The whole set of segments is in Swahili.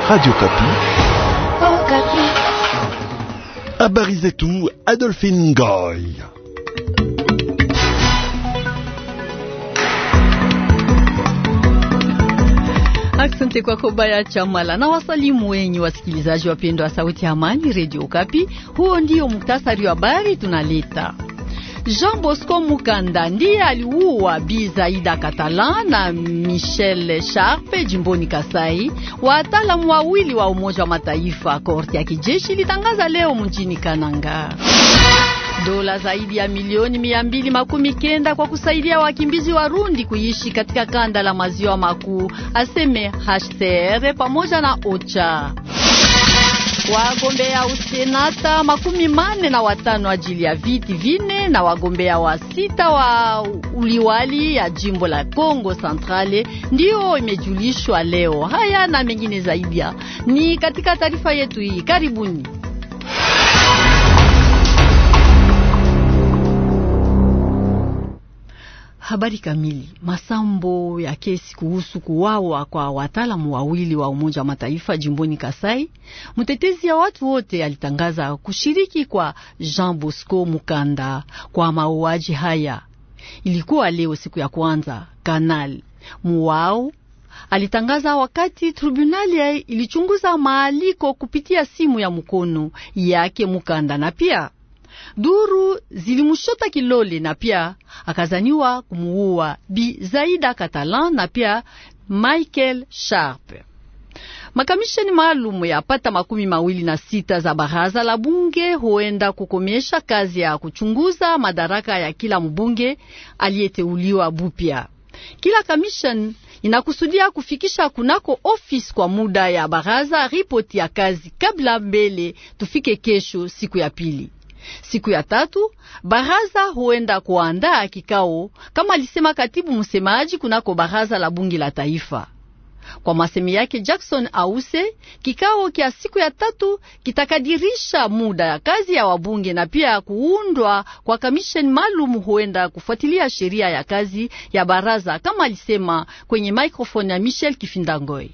Radio Kapi. Oh, Kapi. Habari zetu Adolphine Goy. Asante kwako Baya Chamala na wasalimu wenyi wasikilizaji wapendwa wa Sauti ya Amani Radio Kapi. Huo ndio muktasari wa habari tunaleta. Jean Bosco Mukanda ndiye aliua Bi Zaida Catalan na Michel Sharpe jimboni Kasai. Wataalamu wawili wa Umoja wa Mataifa, korti ya kijeshi ilitangaza leo mjini Kananga dola zaidi ya milioni mia mbili makumi kenda kwa kusaidia wakimbizi Warundi kuishi katika kanda la maziwa makuu, aseme HCR pamoja na OCHA. Wagombea usenata makumi mane na watano ajili ya viti vine na wagombea wa sita wa uliwali ya jimbo la Kongo Centrale ndio imejulishwa leo. Haya na mengine zaidi ni katika taarifa yetu hii, karibuni. Habari kamili. Masambo ya kesi kuhusu kuwawa kwa wataalamu wawili wa Umoja wa Mataifa jimboni Kasai. Mtetezi ya watu wote alitangaza kushiriki kwa Jean Bosco Mukanda kwa mauaji haya. Ilikuwa leo siku ya kwanza. Kanal Muwao alitangaza wakati tribunali ilichunguza maaliko kupitia simu ya mkono yake Mukanda na pia duru zilimushota kilole na pia akazaniwa kumuua Bi Zaida Catalan na pia Michael Sharp. Makamisheni maalum ya pata makumi mawili na sita za baraza la bunge huenda kukomesha kazi ya kuchunguza madaraka ya kila mbunge aliyeteuliwa bupya. Kila kamisheni inakusudia kufikisha kunako ofisi kwa muda ya baraza ripoti ya kazi kabla mbele tufike kesho siku ya pili. Siku ya tatu baraza huenda kuandaa kikao kama alisema katibu msemaji kunako baraza la bunge la taifa. Kwa masemi yake Jackson Ause, kikao kya siku ya tatu kitakadirisha muda ya kazi ya wabunge na pia kuundwa kwa kamisheni maalum huenda kufuatilia sheria ya kazi ya baraza kama alisema kwenye microphone ya Michel Kifindangoi.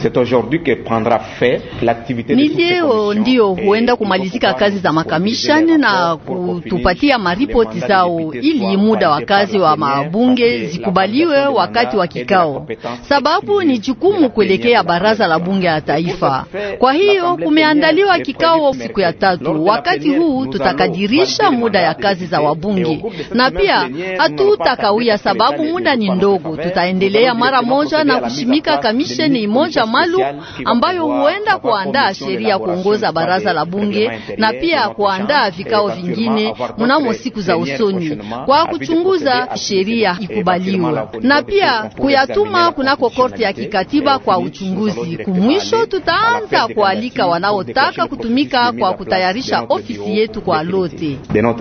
Ni leo ndiyo huenda kumalizika kazi za makamishani na kutupatia maripoti zao, ili muda wa kazi wa mabunge zikubaliwe wakati wa kikao, sababu ni jukumu kuelekea baraza la bunge la taifa. Kwa hiyo kumeandaliwa kikao siku ya tatu. Wakati huu tutakadirisha muda ya kazi za wabunge na pia hatutakawia, sababu muda ni ndogo. Tutaendelea mara moja na kushimika kamisheni moja maalum ambayo huenda kuandaa sheria kuongoza baraza la bunge na pia kuandaa vikao vingine mnamo siku za usoni kwa kuchunguza sheria ikubaliwe na pia kuyatuma kunako korti ya kikatiba kwa uchunguzi. Kumwisho tutaanza kualika wanaotaka kutumika kwa kutayarisha ofisi yetu kwa lote.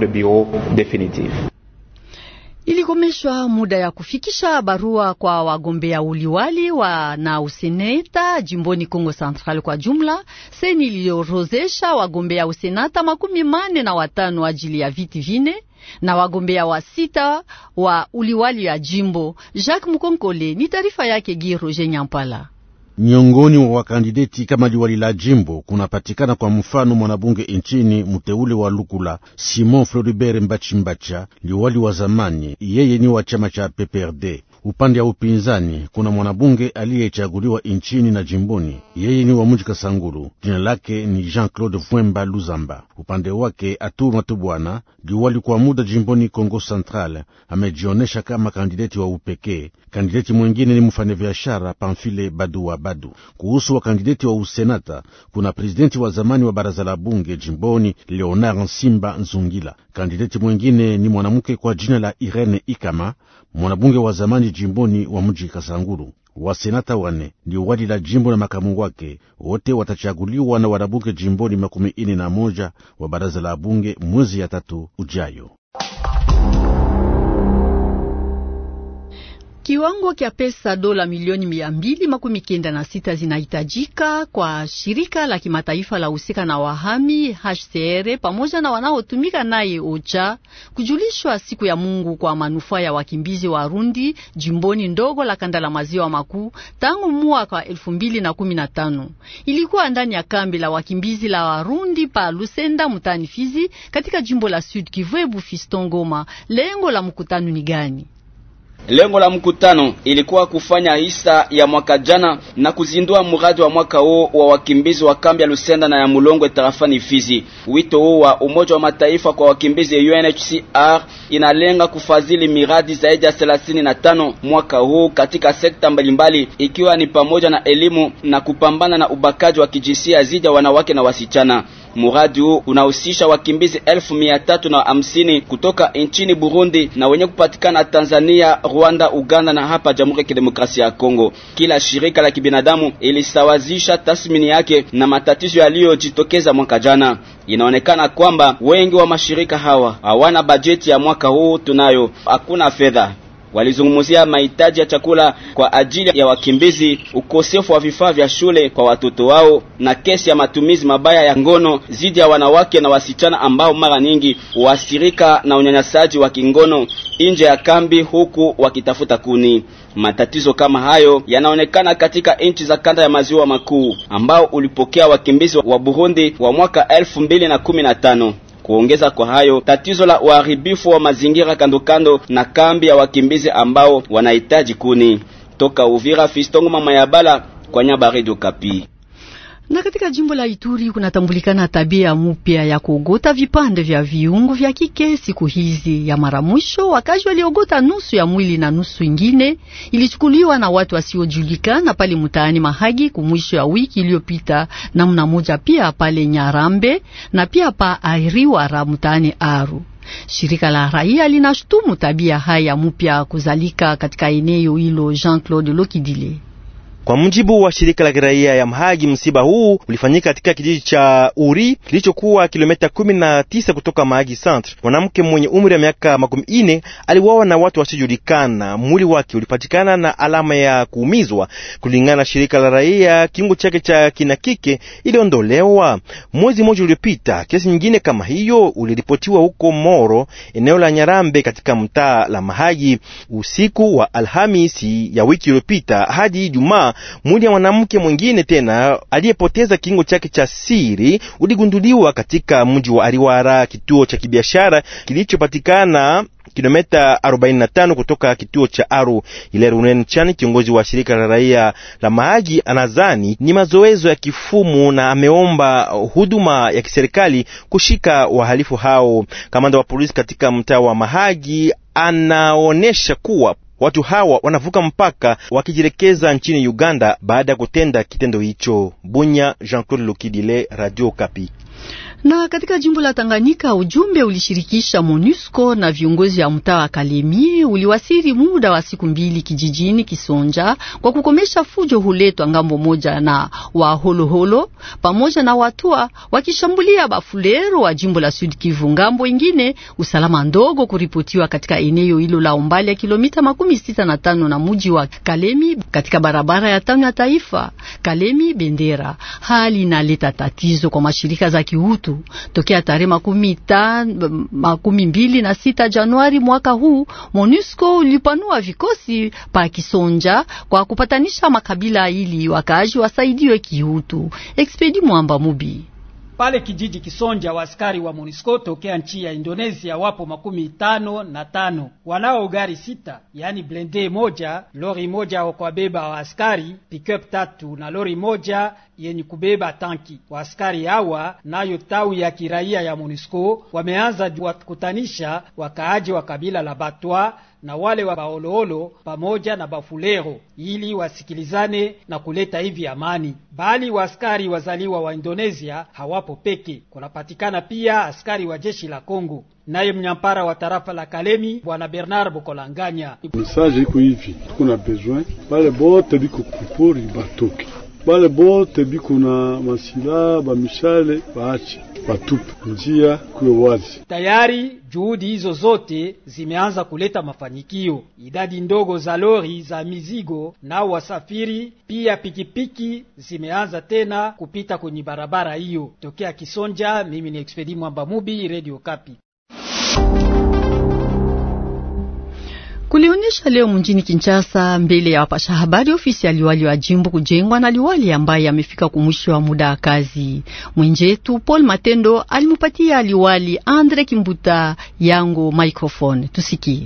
Ilikomeshwa muda ya kufikisha barua kwa wagombea uliwali wa na useneta jimboni Kongo Central. Kwa jumla seni iliorozesha wagombea usenata makumi mane na watano ajili ya viti vine na wagombea wa sita wa uliwali ya jimbo. Jacques Mukonkole ni taarifa yake Gi Roger Nyampala. Miongoni mwa wakandideti kama liwali la jimbo kunapatikana kwa mfano mwanabunge nchini mteule wa Lukula Simon Floribert Mbachimbacha, liwali wa zamani, yeye ni wa chama cha PPRD. Upande ya upinzani kuna mwanabunge aliyechaguliwa nchini na jimboni, yeye ni wa muji Kasangulu, jina lake ni Jean-Claude Vwemba Luzamba. Upande wake Atu Matubwana, liwali kwa muda jimboni Kongo Central, amejionesha kama kandideti wa upekee. Kandideti mwengine ni mfanyabiashara Pamfile Badua Badu. Kuhusu wakandideti wa usenata kuna prezidenti wa zamani wa baraza la bunge jimboni Leonard Nsimba Nzungila. Kandideti mwengine ni mwanamke kwa jina la Irene Ikama, mwanabunge wa zamani jimboni wa mji Kasangulu. Wasenata wane ndio wali la jimbo na makamu wake wote watachaguliwa na wanabunge jimboni makumi ine na moja wa baraza la bunge mwezi ya tatu ujayo. Kiwango kya pesa dola milioni mia mbili makumi kenda na sita zinahitajika kwa shirika la kimataifa la husika na wahami HCR pamoja na wanaotumika naye OCHA kujulishwa siku ya Mungu kwa manufaa ya wakimbizi Warundi jimboni ndogo la kanda la maziwa makuu tangu mwaka wa elfu mbili na kumi na tano. Ilikuwa ndani ya kambi la wakimbizi la Warundi pa Lusenda mutani Fizi katika jimbo la Sud Kivu. Ebu Fiston Ngoma, lengo la mkutano ni gani? Lengo la mkutano ilikuwa kufanya hisa ya mwaka jana na kuzindua mradi wa mwaka huu wa wakimbizi wa kambi ya Lusenda na ya Mulongwe tarafani Fizi. Wito huu wa Umoja wa Mataifa kwa wakimbizi UNHCR inalenga kufadhili miradi zaidi ya thelathini na tano mwaka huu katika sekta mbalimbali, ikiwa ni pamoja na elimu na kupambana na ubakaji wa kijinsia dhidi ya wanawake na wasichana. Muradi huu unahusisha wakimbizi elfu mia tatu na hamsini kutoka nchini Burundi na wenye kupatikana Tanzania, Rwanda, Uganda na hapa Jamhuri ya Kidemokrasia ya Kongo. Kila shirika la kibinadamu ilisawazisha tathmini yake na matatizo yaliyojitokeza mwaka jana. Inaonekana kwamba wengi wa mashirika hawa hawana bajeti ya mwaka huu, tunayo hakuna fedha walizungumzia mahitaji ya chakula kwa ajili ya wakimbizi, ukosefu wa vifaa vya shule kwa watoto wao, na kesi ya matumizi mabaya ya ngono dhidi ya wanawake na wasichana ambao mara nyingi huathirika na unyanyasaji wa kingono nje ya kambi, huku wakitafuta kuni. Matatizo kama hayo yanaonekana katika nchi za kanda ya maziwa makuu ambao ulipokea wakimbizi wa Burundi wa mwaka elfu mbili na kumi na tano. Kuongeza kwa hayo, tatizo la uharibifu wa mazingira kando kando na kambi ya wakimbizi ambao wanahitaji kuni. Toka Uvira, Fistongo mama ya Bala kwa nyaba Radio Kapi. Na katika jimbo la Ituri kunatambulikana tabia mpya ya kuogota vipande vya viungo vya kike siku hizi. Ya mara mwisho wakazi waliogota nusu ya mwili na nusu ingine ilichukuliwa na watu wasiojulikana pale mtaani Mahagi kumwisho ya wiki iliyopita, namna moja pia pale Nyarambe na pia pa Airiwara mtaani Aru. Shirika la raia linashutumu tabia haya mpya kuzalika katika eneo hilo. Jean-Claude Lokidile kwa mujibu wa shirika la kiraia ya Mahagi, msiba huu ulifanyika katika kijiji cha Uri kilichokuwa kilomita kumi na tisa kutoka Mahagi Centre. Mwanamke mwenye umri wa miaka makumi ine aliuawa na watu wasiojulikana. Mwili wake ulipatikana na alama ya kuumizwa. Kulingana na shirika la raia, kiungo chake cha kina kike iliondolewa. Mwezi mmoja uliopita, kesi nyingine kama hiyo uliripotiwa huko Moro, eneo la Nyarambe, katika mtaa la Mahagi, usiku wa Alhamisi ya wiki iliyopita hadi Ijumaa mwili ya mwanamke mwingine tena aliyepoteza kingo chake cha siri uligunduliwa katika mji wa Ariwara, kituo cha kibiashara kilichopatikana kilomita 45 kutoka kituo cha Aru. Ile Runen Chan, kiongozi wa shirika la raia la Mahagi, anadhani ni mazoezo ya kifumu na ameomba huduma ya kiserikali kushika wahalifu hao. Kamanda wa polisi katika mtaa wa Mahagi anaonesha kuwa watu hawa wanavuka mpaka wakijielekeza nchini Uganda baada ya kutenda kitendo hicho. Bunya, Jean-Claude Lokidile, Radio Kapi. Na katika jimbo la Tanganyika ujumbe ulishirikisha MONUSCO na viongozi wa mtaa wa Kalemie uliwasiri muda wa siku mbili kijijini Kisonja kwa kukomesha fujo huletwa ngambo moja na waholoholo pamoja na watua wakishambulia bafulero wa jimbo la Sud Kivu. Ngambo ingine usalama ndogo kuripotiwa katika eneo hilo la umbali ya kilomita makumi sita na tano na muji wa Kalemi katika barabara ya tano ya taifa Kalemi Bendera. Hali inaleta tatizo kwa mashirika za kiutu tokea tarehe makumi tan, makumi mbili na sita Januari mwaka huu, MONUSCO ulipanua vikosi pa Kisonja kwa kupatanisha makabila ili wakaaji wasaidiwe kiutu. Expedi Mwamba Mubi pale kijiji Kisonja, waaskari wa MONUSCO tokea nchi ya Indonesia wapo makumi tano na tano wanao gari sita, yani blende moja, lori moja kwa beba waaskari, pickup tatu na lori moja yenye kubeba tanki. Waaskari hawa nayo tawi ya kiraia ya MONUSCO wameanza wakutanisha wakaaji wa kabila la Batwa na wale wa Baoloolo pamoja na Bafulero ili wasikilizane na kuleta hivi amani. Bali waaskari wazaliwa wa Indonesia hawapo peke, kunapatikana pia askari wa jeshi la Kongo. Naye mnyampara wa tarafa la Kalemi bwana Bernard Bokolanganya: message iko hivi, tuko na besoin bale bote biko kupori batoke bale bote biko na masila bamishale baache batupe njia kuwe wazi. Tayari juhudi hizo zote zimeanza kuleta mafanikio. Idadi ndogo za lori za mizigo na wasafiri pia pikipiki zimeanza tena kupita kwenye barabara hiyo. Tokea Kisonja, mimi ni Expedi Mwamba Mubi, Radio Kapi. Kulionyesha leo mjini Kinshasa mbele ya wapasha habari ofisi ya liwali wa jimbo kujengwa na liwali ambaye amefika kumwisho wa muda wa kazi. Mwenjetu Paul Matendo alimupatia liwali Andre Kimbuta yango microphone, tusikie.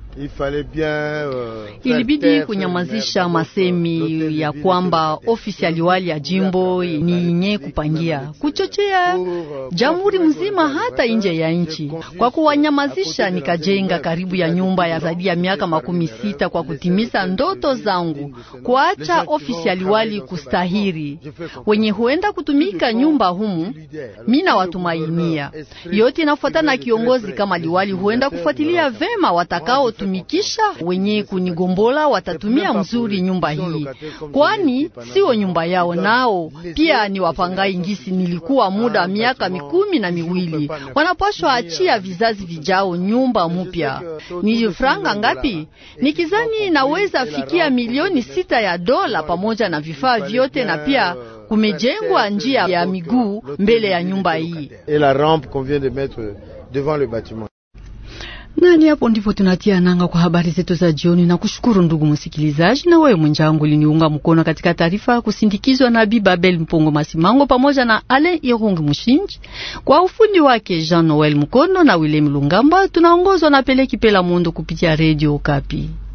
Ilibidi kunyamazisha masemi ya kwamba ofisi ya liwali ya jimbo ni yenye kupangia kuchochea jamhuri mzima hata nje ya nchi. Kwa kuwanyamazisha, nikajenga karibu ya nyumba ya zaidi ya miaka makumi sita kwa kutimiza ndoto zangu, kuacha ofisi ya liwali kustahiri wenye huenda kutumika nyumba humu. Mina watumainia yote inafuatana na kiongozi kama liwali, huenda kufuatilia vema watakao tumikisha wenye kunigombola watatumia mzuri nyumba hii, kwani sio nyumba yao, nao pia ni wapangai ngisi. Nilikuwa muda miaka mikumi na miwili, wanapashwa achia vizazi vijao nyumba mupya. Ni franga ngapi? Nikizani naweza fikia milioni sita ya dola pamoja na vifaa vyote, na pia kumejengwa njia ya miguu mbele ya nyumba hii. Nani hapo ndipo tunatia nanga kwa habari zetu za jioni, na kushukuru ndugu msikilizaji, na wewe mwenjangu liniunga mkono katika taarifa kusindikizwa na Bibabel Mpongo Masimango pamoja na Alain Irungi Mushinji kwa ufundi wake Jean Noel Mkono na William Lungamba. Tunaongozwa na Peleki Pela Mundo kupitia Radio Kapi.